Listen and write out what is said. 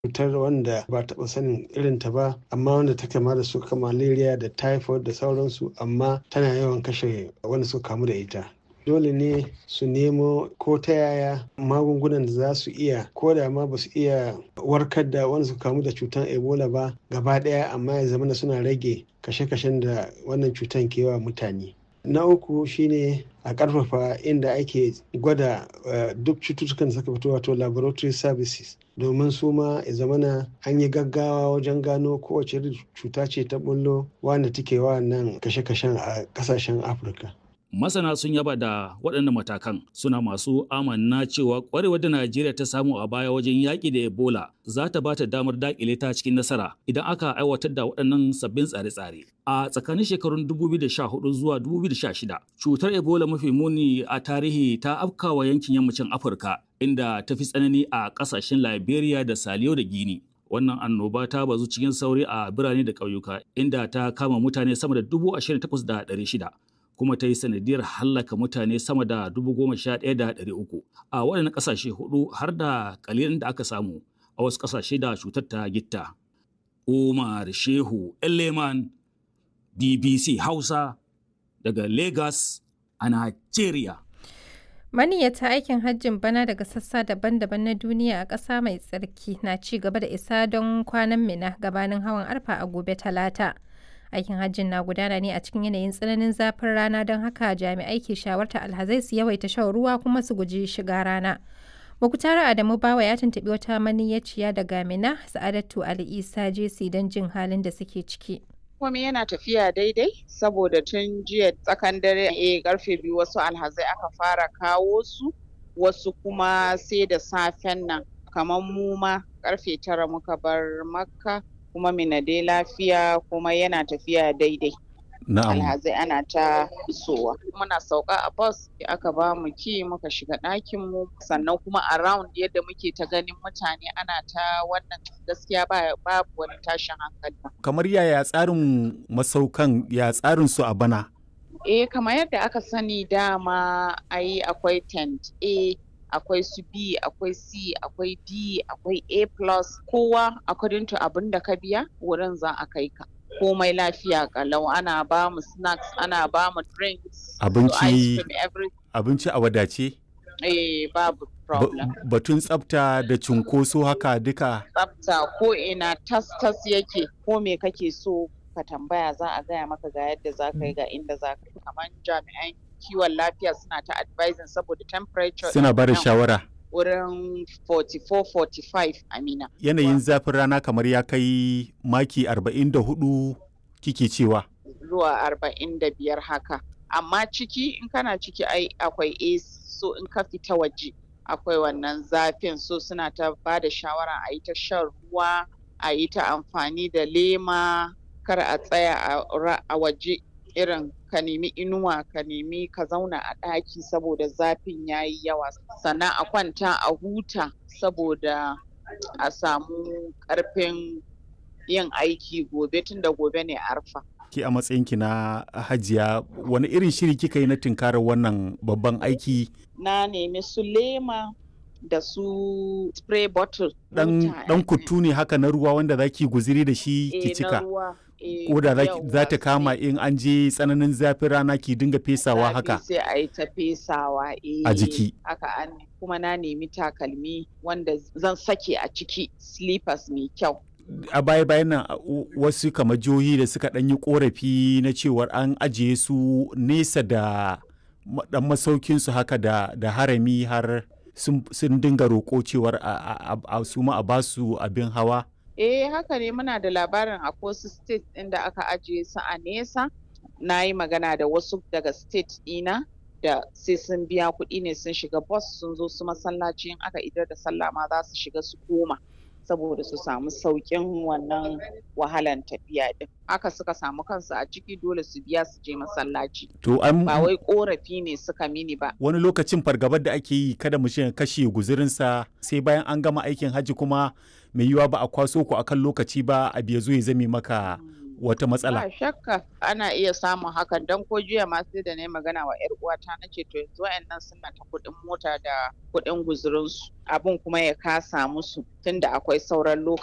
cutar wanda ba taɓa sanin irinta ba amma wanda ta kama da su malaria da typhoid da sauransu amma tana yawan kashe wanda suka kamu da ita dole ne su nemo ko ta yaya magungunan da za su iya ko da ma ba su iya warkar da wanda suka kamu da cutar ebola ba gaba ɗaya amma ya zama suna rage kashe-kashen da wannan cutar ke wa mutane na uku shine a ƙarfafa inda ake gwada duk cututtukan da suka fito wato laboratory services domin su ma ya zamana an yi gaggawa wajen gano kowace cuta ce ta bullo wanda take wa nan kashe-kashen a ƙasashen afirka masana sun yaba da waɗannan matakan suna masu amanna cewa ƙwarewar da najeriya ta samu a baya wajen yaƙi da ebola za ta ba ta damar daƙile ta cikin nasara idan aka aiwatar da waɗannan sabbin tsare-tsare a tsakanin shekarun 2014 zuwa 2016 cutar ebola mafi muni a tarihi ta afkawa yankin yammacin afirka inda ta fi tsanani a ƙasashen liberia da saliyo da gini wannan annoba ta bazu cikin sauri a birane da ƙauyuka inda ta kama mutane sama da 28,600 kuma ta yi sanadiyar hallaka mutane sama da dubu goma sha ɗaya da ɗari uku a waɗannan ƙasashe hudu har da ƙalilin da aka samu a wasu ƙasashe da cutar ta gitta. Umar Shehu Eleman BBC Hausa daga Lagos a Najeriya. Maniyyata aikin hajjin bana daga sassa daban-daban na duniya a ƙasa mai tsarki na ci gaba da isa don kwanan mina gabanin hawan arfa a gobe talata. aikin hajjin na gudana ne a cikin yanayin tsananin zafin rana don haka jami'ai ke shawarta alhazai su yawaita shan ruwa kuma su guji shiga rana Mukutara Adamu Bawa ya tuntuɓi wata maniyyaciya daga Mina Sa'adatu Ali Isa Jesi don jin halin da suke ciki. komai yana tafiya daidai saboda tun jiya tsakan dare a karfe biyu wasu alhazai aka fara kawo su wasu kuma sai da safen nan kamar mu ma karfe tara muka bar makka kuma mina dai lafiya kuma yana tafiya daidai. Na'am. Alhazai ana ta isowa. Muna sauka a bus aka ba mu ki muka shiga ɗakin mu sannan kuma around yadda muke ta ganin mutane ana ta wannan gaskiya ba babu wani tashin hankali. Kamar yaya tsarin masaukan ya tsarin su a bana? Eh kamar yadda aka sani dama ai akwai tent A akwai su B, akwai C, akwai D, akwai A plus kowa according to abin da ka biya wurin za a kai ka. Komai lafiya kalau ana ba mu snacks, ana ba mu drinks, Abinci- ice cream, everything. Abinci a wadace? Eh babu Ba- problem. Batun tsafta da cunkoso haka duka. Tsafta ko ina tas tas yake ko me kake so ka tambaya za a gaya maka ga yadda za ka yi ga inda za ka yi. Kamar jami'an kiwon lafiya suna ta advising saboda temperature Suna ɗin ba da nan shawara. wurin 44-45 amina. Yanayin zafin rana kamar ya kai maki 44 kike cewa. zuwa arba'in da biyar haka amma ciki in kana ciki ai akwai AC so in ka fita waje akwai wannan zafin so suna ta ba da shawara a yi ta shan ruwa a yi ta amfani da lema kar a tsaya a ra- a waje irin ka nemi inuwa ka nemi ka zauna a ɗaki saboda zafin ya yi yawa sannan a kwanta a huta saboda a samu ƙarfin yin aiki gobe tunda gobe ne arfa Ki a matsayinki na hajiya wani irin shiri kika yi na tunkarar wannan babban aiki na nemi su lema da su spray bottle dan wuta, dan eh, kutu ne haka na ruwa wanda zaki guziri da shi eh, ki na cika ruwa, eh, ko da za yawwa, ta kama sai in an je tsananin zafin rana ki dinga fesawa zafi haka sai a yi ta fesawa eh, A jiki. haka an kuma na nemi takalmi wanda zan sake a ciki slippers mai kyau a baya bayan nan a- u- wasu kamar jihohi da suka ɗan yi korafi na cewar an ajiye su nesa da ma- dan masaukin su haka da, da harami har sun, sun dinga roƙo cewar a, a, a, a su ma a basu abin hawa Eh haka ne muna da labarin a wasu state ɗin da aka ajiye su a nesa. Na yi magana da wasu daga state ɗina da sai sun biya kuɗi ne sun shiga bus sun zo su masallaci in aka idar da sallah ma za su shiga su koma saboda su samu sauƙin wannan wahalan tafiya ɗin. Haka suka samu kansu a ciki dole su biya su je masallaci. to an Ba wai ƙorafi ne suka mini ba. wani lokacin fargabar da ake yi kada mu ya kashe guzurinsa sai bayan an gama aikin hajji kuma mai yiwuwa ba a kwaso ku akan lokaci ba a biya zo ya zame maka wata matsala ba shakka ana iya samun hakan don ko jiya ma sai da na yi magana wa yar uwata na ce to yanzu wayannan suna ta kuɗin mota da kuɗin guzurinsu abun kuma ya kasa musu tunda akwai sauran lokaci